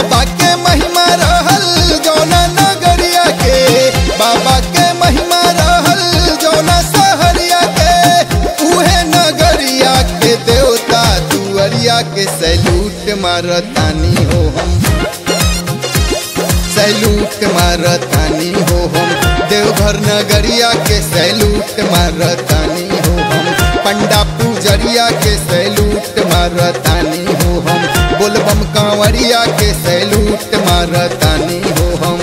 बाबा के महिमा रहल जौना नगरिया के बाबा के महिमा रहल जौना सहरिया के उहे नगरिया के देवता दुअरिया के सैलूट मारतानी हो हम सैलूट मारतानी हो हम देवघर नगरिया के सैलूट मारतानी हो हम पंडा पूजरिया के सैलूट मारतानी हो हम बोलबम कांवरिया के सैलूट मारतानी हो हम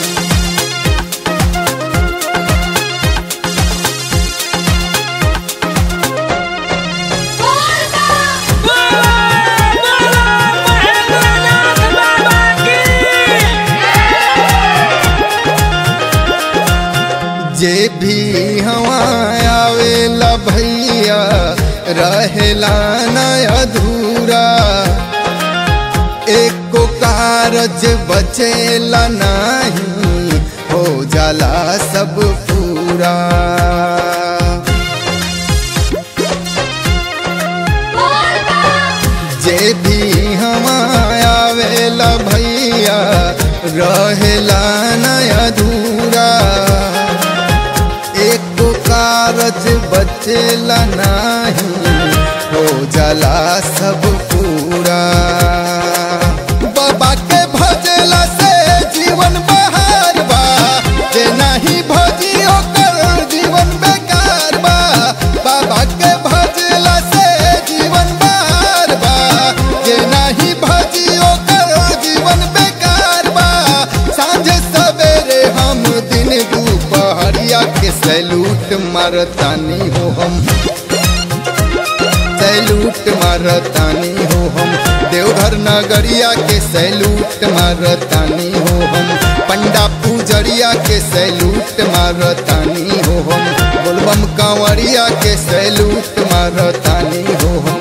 जे भी हवा आवेला भैया रहेला न अधूरा एको कारज बचेला नहीं हो जाला सब पूरा जे भी हवा आवेला भैया रहेला न अधूरा एक कारज बचेला नहीं हो जाला सब पूरा बाबा के भजला से जीवन बहार बा जे नहीं भजी ओकर जीवन बेकार बा बाबा के भजला से जीवन बहार बा जे नहीं भजी ओकर जीवन बेकार बा सांझ सवेरे हम दिन दुपहरिया के सैलूट मारतानी हो हम सैलूट मारतानी हो हम देवघर नगरिया के सैलूट मारतानी हो हम पंडा पूजरिया के सैलूट मारतानी हो हम बोलबम कांवरिया के सैलूट मारतानी हो हम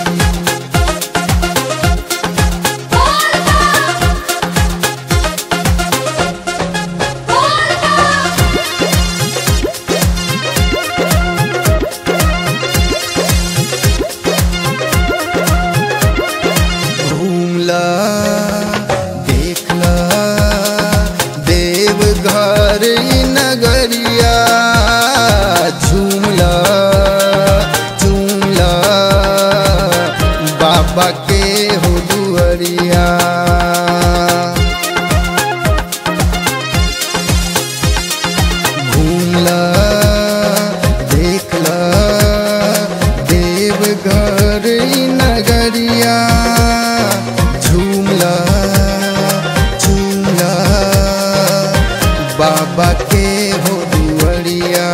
घूमला देखला देवघर ई नगरिया झूमला झूमला बाबा के हो दुअरिया घूमला देखला देवघर ई नगरिया झूमला झूमला बाबा के हो दुअरिया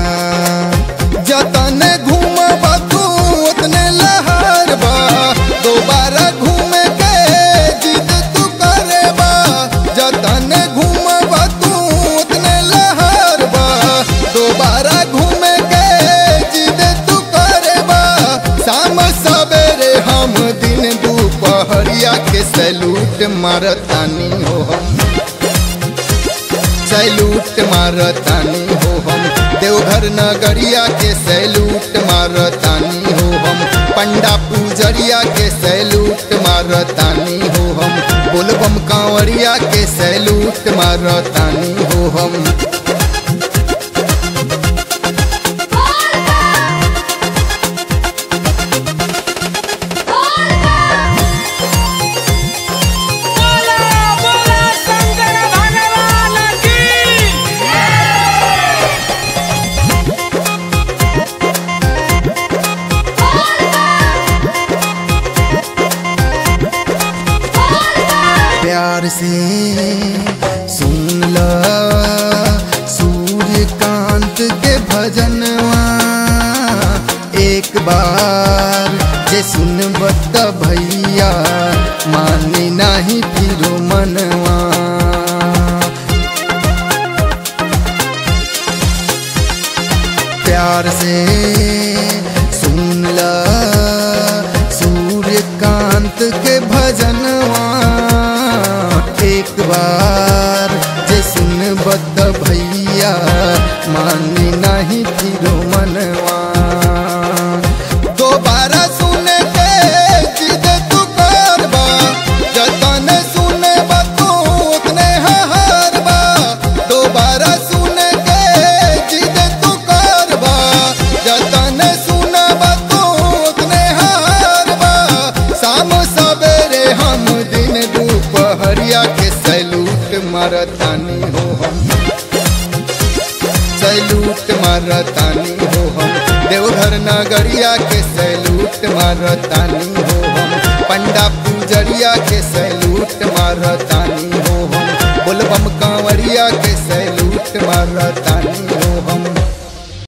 जतन घूमब तू उतने लहर बा दोबारा घूमे के जिद तू करे बा जतन घूमब तू उतने लहर बा दोबारा घूमे के जिद तू करे बा शाम सवेरे हम दिन दुपहरिया के सैलूट मारतानी हो हम सैलूट मारतानी हो हम देवघर नगरिया के सैलूट मारतानी हो हम पंडा पूजरिया के सैलूट मारतानी हो हम बोलबम कांवरिया के सैलूट मारतानी हो हम बोला बोला शंकर भगवान की प्यार से सुन ल सूर्यकांत के भजनवा एक बार जे सुनबत भैया मानी नहीं फिर मनवा प्यार से सुन ल सूर्यकांत के भजनवा एक बार जे सुनबत भैया मानी नहीं फिर मनवा दोबारा सुने के जिद तू करबा जतन सुने नगरिया के सैलूट मारतानी हो हम सैलूट मारतानी हो हम देवघर नगरिया के सैलूट मारतानी हो हम पंडा पूजरिया के सैलूट मारतानी हो हम बोलबम कांवरिया के सैलूट मारतानी